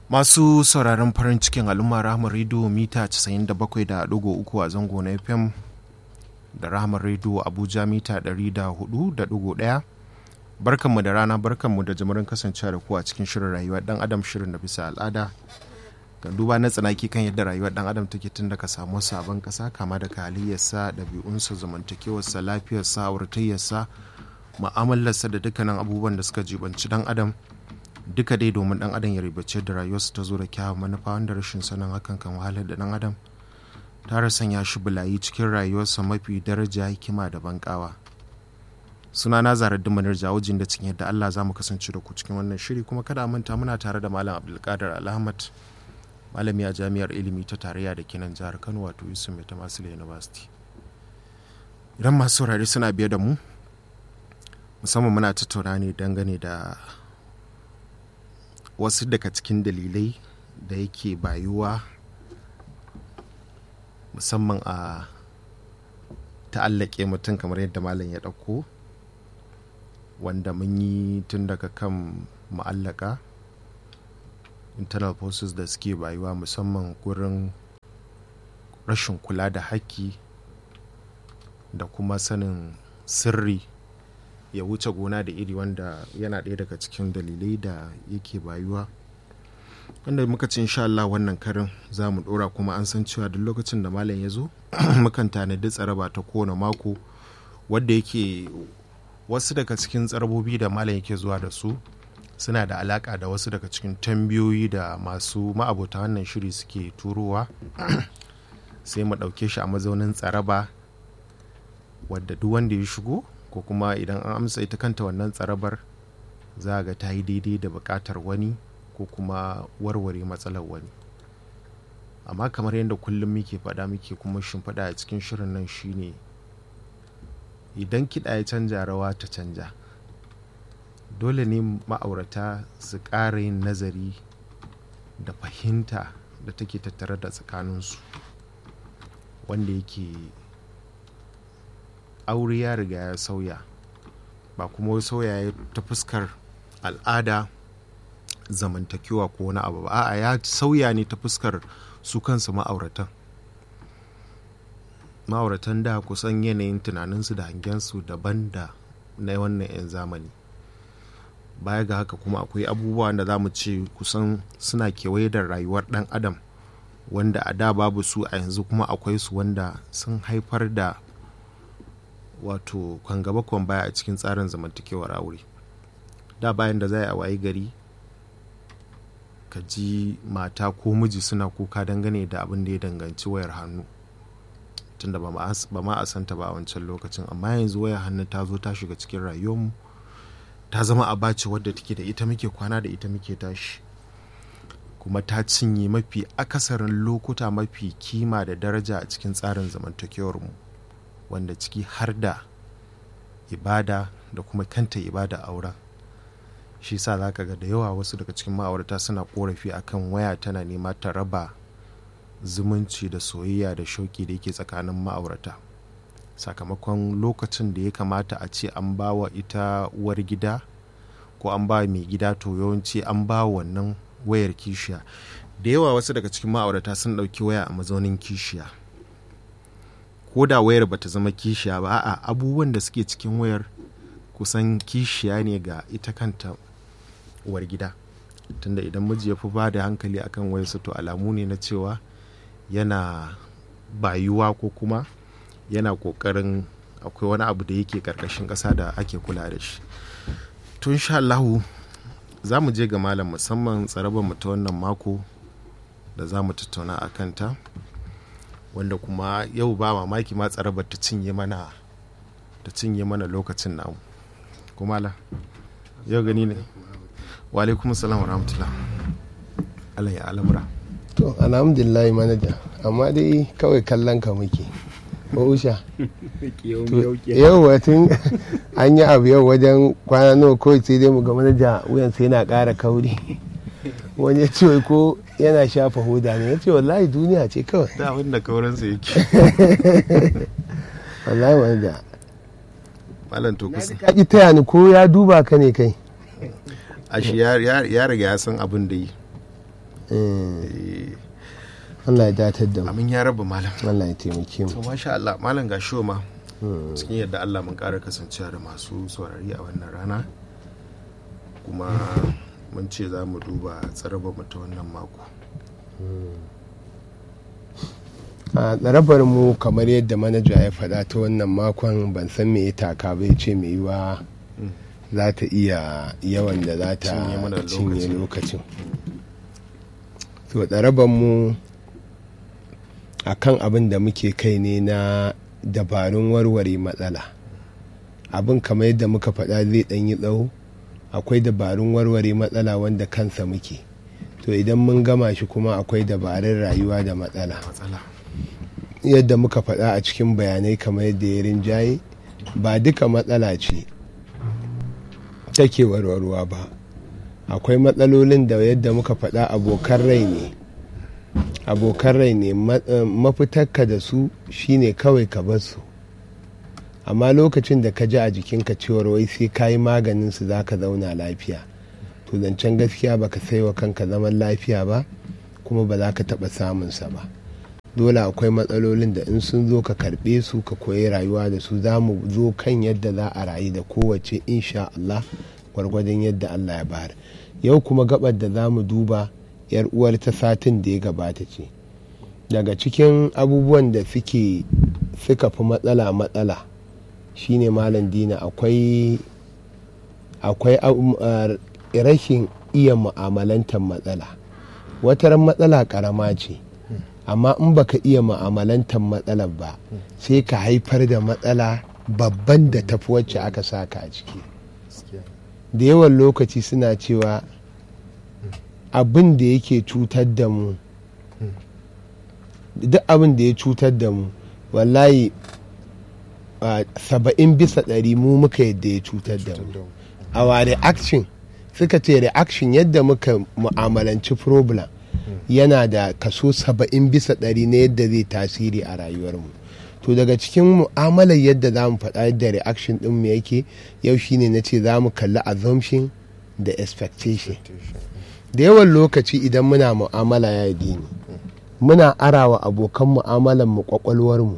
Masu sauraron farin cikin al'umma Rahama Radio mita 97.3 a zango na FM da Rahama Radio Abuja mita 104.1 barkanmu da rana barkanmu da jimirin kasancewa da ku a cikin shirin rayuwar dan adam shirin da bisa al'ada kan duba na tsanaki kan yadda rayuwar dan adam take tun daga samu sabon kasa kama daga halayyarsa ɗabi'unsa zamantakewarsa lafiyarsa auratayyarsa mu'amalarsa da dukkanin abubuwan da suka jibanci dan adam duka dai domin dan adam ya ribace da rayuwarsa ta zo da kyawun manufa wanda rashin sanin hakan kan wahalar da dan adam tare sanya shi bulayi cikin rayuwarsa mafi daraja hikima da bankawa suna na zarar dimanar jawajin da cikin yadda allah za mu kasance da ku cikin wannan shiri kuma kada a manta muna tare da malam abdulkadir alhamad malami a jami'ar ilimi ta tarayya da kinan jihar kano wato yusuf mai ta masu university idan masu saurari suna biye da mu musamman muna tattauna ne dangane da wasu daga cikin dalilai da yake bayuwa musamman a ta'allake mutum kamar yadda malam ya ɗauko wanda mun yi tun daga kan ma'allaka internal forces da suke bayuwa musamman gurin rashin kula da haƙƙi da kuma sanin sirri ya wuce gona da iri wanda yana ɗaya daga cikin dalilai da yake bayuwa wanda muka ci insha Allah wannan karin za mu ɗora kuma an san cewa duk lokacin da malam ya zo mukan tanadi tsaraba ta kowane mako wadda yake wasu daga cikin tsarabobi da malam yake zuwa da su suna da alaka da wasu daga cikin tambayoyi da masu ma'abota wannan shiri suke turowa sai mu ɗauke shi a mazaunin tsaraba wadda duk wanda ya shigo ko kuma idan an amsa ita kanta wannan tsarabar za ga ta yi daidai da buƙatar wani ko kuma warware matsalar wani amma kamar yadda kullum muke faɗa muke kuma shimfiɗa a cikin shirin nan shine idan kiɗa ya canja rawa ta canja dole ne ma'aurata su ƙara yin nazari da fahimta da take tattare da tsakaninsu wanda yake aure ya riga ya sauya ba kuma sauya ta fuskar al'ada zamantakewa ko wani abu ba a'a ya sauya ne ta fuskar su kansu ma'auratan ma'auratan da kusan yanayin tunaninsu da hangensu daban da na wannan 'yan zamani baya ga haka kuma akwai abubuwa da za mu ce kusan suna kewaye da rayuwar dan adam wanda a da babu su a yanzu kuma akwai su wanda sun haifar da wato kwan gaba kwan baya a cikin tsarin zamantakewar aure da bayan da za a wayi gari ka ji mata ko miji suna kuka dangane da abin da ya danganci wayar hannu tunda ba ma a santa ba a wancan lokacin amma yanzu wayar hannu ta zo ta shiga cikin rayuwarmu ta zama abaci wadda take da ita muke kwana da ita muke tashi kuma ta cinye mafi akasarin lokuta mafi kima da daraja a cikin tsarin zamantakewarmu wanda ciki har da ibada da kuma kanta ibada auren shi sa za ka ga da yawa wasu daga cikin ma'aurata suna korafi akan waya tana nema ta raba zumunci da soyayya da shauki da yake tsakanin ma'aurata sakamakon lokacin da ya kamata a ce an ba wa ita uwar gida ko an ba mai gida to yawanci an ba wannan wayar kishiya da yawa wasu daga cikin ma'aurata sun ɗauki waya a mazaunin kishiya ko da wayar bata zama kishiya ba a'a abubuwan da suke cikin wayar kusan kishiya ne ga ita kanta uwar gida tunda idan miji ya fi ba da hankali akan wayarsa to alamu ne na cewa yana bayuwa ko kuma yana kokarin akwai wani abu da yake karkashin ƙasa da ake kula da shi to insha Allahu za mu je ga malam musamman tsarabar mu ta wannan mako da za mu tattauna a kanta wanda kuma yau ba mamaki ma tsarabar ta cinye mana ta cinye mana lokacin namu kuma la yau gani ne wa alaikum salam wa rahmatullah Allah ya alamura to alhamdulillah manaja amma dai kawai kallon ka muke usha yau tun an yi abu yau wajen kwana nawa kawai sai dai mu ga manaja wuyan sai yana ƙara kauri wani ya ce ko yana shafa hoda ne ya ce wallahi duniya ce kawai da abin da kauransa yake wallahi manaja malam to kusa ka ki taya ni ko ya duba ka ne kai ashe ya riga ya san abin da yi Allah ya datar da mu amin ya raba malam Allah ya taimake to mu masha Allah malam ga shoma cikin yadda Allah mun ƙara kasancewa da masu saurari a wannan rana kuma mun ce za mu duba tsaraba mu ta wannan mako a tsarabar mu kamar yadda manaja ya faɗa ta wannan makon ban san me ya taka bai ce mai yiwa za ta iya yawan da za ta Cinye mana cinye lokaci. lokacin to tsarabar mu a kan abin da muke kai ne na dabarun warware matsala abin kamar yadda muka faɗa zai ɗan yi tsawo akwai dabarun warware matsala wanda kansa muke to idan mun gama shi kuma akwai dabarun rayuwa da matsala matsala yadda muka faɗa a cikin bayanai kamar yadda ya rinjaye ba duka matsala ce take warwarwa ba akwai matsalolin da yadda muka faɗa abokan rai ne abokan rai ne ma- eh, mafitarka da su shine kawai ka bar su amma lokacin da ka ji a jikinka cewar wai sai ka yi maganin su za ka zauna lafiya to zancen gaskiya baka sai wa kanka zaman lafiya ba kuma ba za ka taɓa samunsa ba dole akwai matsalolin da in sun zo ka karɓe su ka koyi rayuwa da su za mu zo kan yadda za a rayu da kowace insha Allah gwargwadon yadda Allah ya bayar yau kuma gabar da za mu duba yar uwar ta satin da ya gabata ce daga cikin abubuwan da suke suka fi matsala matsala shine malam dina akwai akwai abu- uh, rashin iya mu'amalantar matsala wataran matsala karama ce amma in baka iya mu'amalantar matsalar ba sai ka haifar da matsala babban da tafi wacce aka saka a ciki da yawan lokaci suna cewa abin da yake cutar da mu duk abin da ya cutar da mu wallahi a saba'in bisa ɗari mu muka yadda ya cutar da mu a wa reaction suka ce reaction yadda muka mu'amalanci problem yana da kaso saba'in bisa ɗari na yadda zai tasiri a rayuwarmu to daga cikin mu'amalar yadda za mu faɗa yadda reaction ɗin mu yake yau shine na ce za mu kalli assumption da expectation da yawan lokaci idan muna mu'amala ya dini muna arawa abokan mu'amalar mu kwakwalwar mu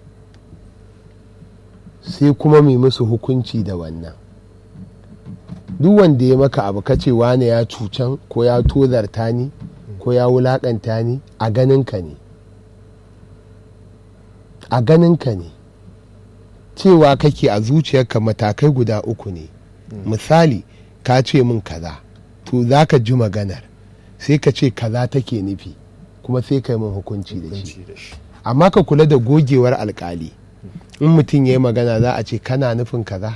sai kuma mu musu hukunci da wannan duk wanda ya maka abu kace wane ya cucan ko ya tozarta ni ko ya wulakanta ni a ganinka ne a ganinka ne cewa kake a zuciyarka matakai guda uku ne misali ka ce min kaza to za ka ji maganar sai ka ce kaza take nufi kuma sai ka yi min hukunci da shi amma ka kula da gogewar alkali in mutum ya yi magana za a ce kana nufin kaza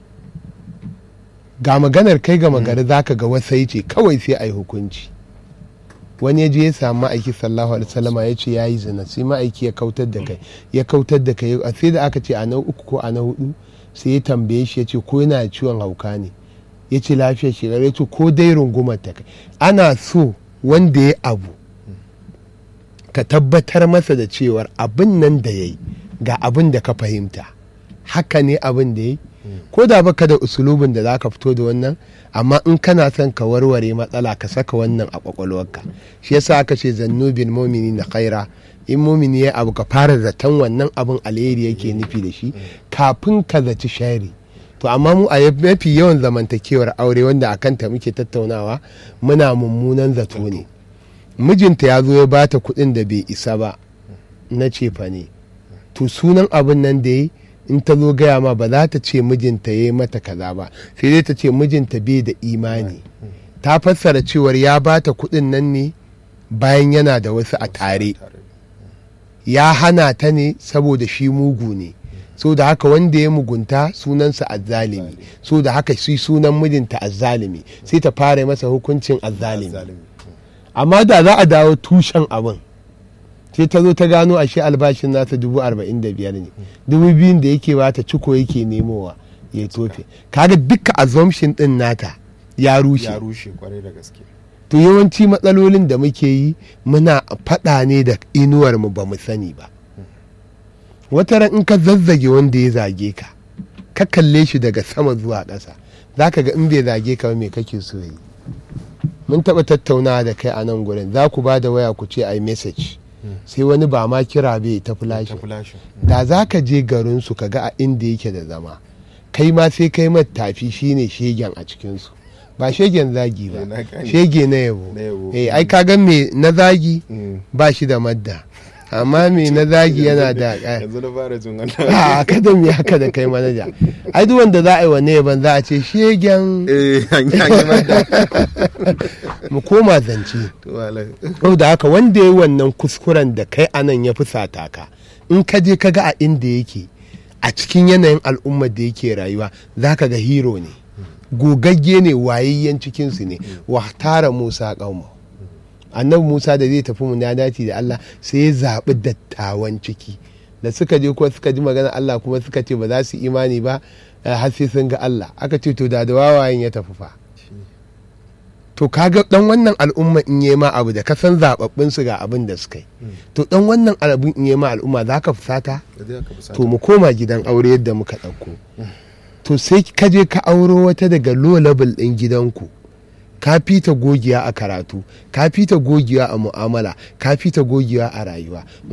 ga maganar kai ga magari za ka ga wasai ce kawai sai a yi hukunci wani ya je ya samu ma'aiki sallahu alaihi wasallama ya ce ya yi zina sai ma'aiki ya kautar da kai ya kautar da kai a sai da aka ce a na uku ko a na hudu sai ya tambaye shi ya ce ko yana da ciwon hauka ne ya ce lafiyar shi ya ce ko dai rungumar ta kai ana so wanda ya abu ka tabbatar masa da cewar abin nan da ya yi ga abin da ka fahimta haka ne abin da ya yi ko da baka da usulubin da za ka fito da wannan amma in kana son ka warware matsala ka saka wannan a kwakwalwarka shi yasa aka ce zannu bil mumini na khaira in mumini ya abu ka fara zaton wannan abin alheri yake nufi da shi kafin ka zaci shari to amma mu a mafi yawan zamantakewar aure wanda a kanta muke tattaunawa muna mummunan zato ne mijinta ya zo ya bata kuɗin da bai isa ba na cefa ne to sunan abin nan da ya in ta zo gaya ma ba za ta ce mijinta ya yi mata kaza ba sai dai ta ce mijinta bai da imani ta fassara cewar ya bata kuɗin nan ne bayan yana da wasu a tare ya hana ta ne saboda shi mugu ne so da haka wanda ya mugunta sunansa azzalimi so da haka shi sunan mijinta azzalimi sai ta fara masa hukuncin azzalimi amma da za a dawo tushen abin sai ta zo ta gano a shi albashin nasa dubu arba'in da biyar ne dubu biyun da yake bata ciko yake nemowa ya tofe kaga duka assumption din nata ya rushe ya rushe kwarai da gaske to yawanci matsalolin da muke yi muna faɗa ne da inuwar mu ba mu sani ba wata ran in ka zazzage wanda ya zage ka ka kalle shi daga sama zuwa ƙasa za ka ga in bai zage ka ba me kake so yi mun taɓa tattaunawa da kai a nan gurin za ku ba da waya ku ce ai message sai wani ba ma kira bai ta flash da za ka je garinsu ka ga a inda yake da zama kai ma sai kai tafi shine shegen a cikinsu ba shegen zagi ba shege na yabo eh ai ka ga me na zagi ba shi da madda amma me na zagi yana da yanzu na fara jin wannan a kada me haka da kai manaja ai duk wanda za a yi wa ne ban za a ce shegen eh an yi madda mu koma zance to da haka wanda ya yi wannan kuskuren da kai anan ya fusata ka in ka je ka ga a inda yake a cikin yanayin al'ummar da yake rayuwa za ka ga hero ne gogagge ne wayayyen cikinsu ne wa tara musa ƙauma annabi musa da zai tafi munadati da allah sai ya zaɓi dattawan ciki da suka je kuma suka ji magana allah kuma suka ce ba za su imani ba har sai sun ga allah aka ce to da da wawayen ya tafi fa to kaga dan wannan al'umma in yi ma abu da ka san zababbin su ga abin da suka yi to dan wannan abin in yi ma al'umma za ka fusata to mu koma gidan aure yadda muka ɗauko to sai ka je ka auro wata daga low level ɗin gidanku ka fita gogiya a karatu ka fita gogiya a mu'amala ka fita gogiya a rayuwa